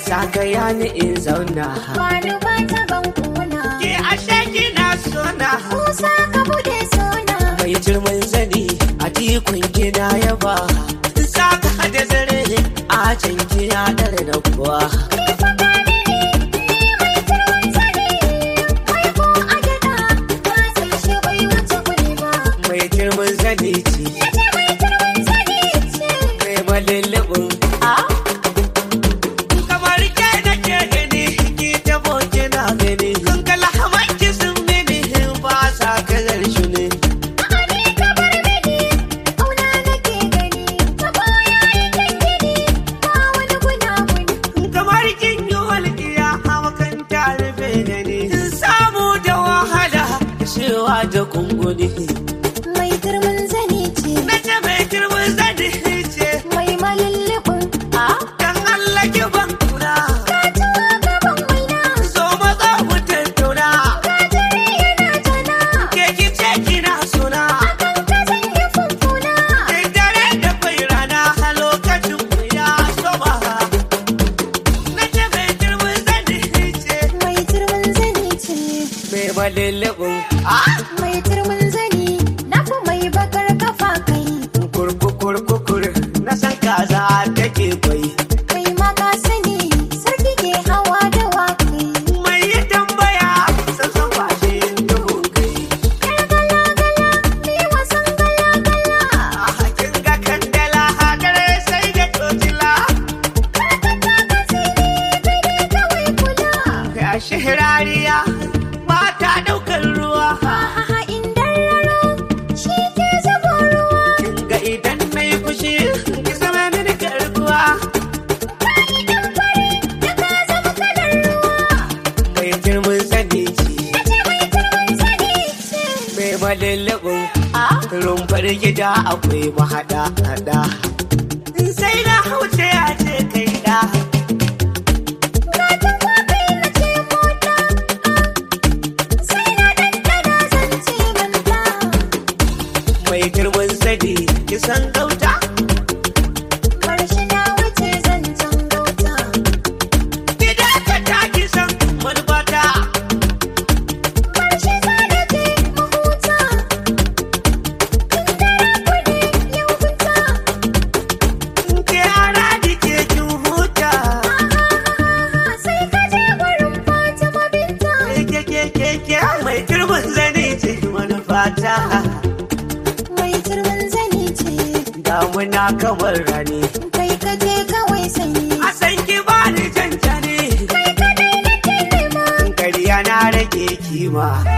zagaya ni in zauna Wani ba ta ban kuna. ke ashe kina sona Musa ka bude suna. mai jirmin zani a tikun gina yaba saka da zare a can kina dare da kuwa Ni fa ka dade, ni mai turmin zane. Mai ko a gyaɗa, ka san shi bai wuce kuɗi ba. mai jirmin zani ce Nace mai turmin zane ce. mai malillabin kamar ke da ke gani ki tabo kina gani kun kala hamanki sun mini ba sa kalar shi ne A'a ni ka bar mini, ƙauna nake gani. Ta baya yake gini, ba wani gunaguni. kamar kin yi walƙiya a makanta rufe gani samu da wahala shewa da kunguni Mai turmin zane ce. na ce mai girman zani ce Mai malullubin. dan Allah ki ban kuna Ka tuwa gaban waina. so maza mu tattauna Ka jere yana tana. ke ki ce kina suna Akan ka zan yi funfuna. Kai dare da kwai rana a lokacin mu ya soma na ce mai girman zani ce Mai turmin zane ce. mai malillabin Mai turmin zane. Na fi mai bakar kafa kai. kurkukurkukur na san kaza take kwai Kai ma ka sani. Sarki ke hawa da wakai. mai yi tambaya san san kwashe duhun kai Yar gala-gala. Ni wasan gala-gala. a hakin ga kandala hadare sai da tocila Karkata ka sini. Kai dai kawai kula. ga shirariya mata daukar ruwa A'a in dararo. Shi ke zubo ruwa. kin ga idan na yi fushi ki zama mini garkuwa Kai dan fari. Da ka zama kalar ruwa. mai girman sani ce Nace mai turmin zane ce. mai malillabin rumfar gida akwai mahada hada sai na hauce a ce kai da Katin kwakwai na ce mota. Sai na ɗanɗana zan ce manta. mai girman sani kisan gauta Karshe na wuce zan can gauta. gida ka ta kisan manubata Karshe za na je mahuta. Tun daren kuɗi yau fita. ke ana dike kin huta Ahahaha, Sai ka je gurin Fatima Binta. ke ke ke ke mai girman sani ce manufata Mai turmin zani ce. damuna kamar rani Kai ka je kawai sanyi. a san ki bani cancane Kai kadai nake nema. kariya na rage kima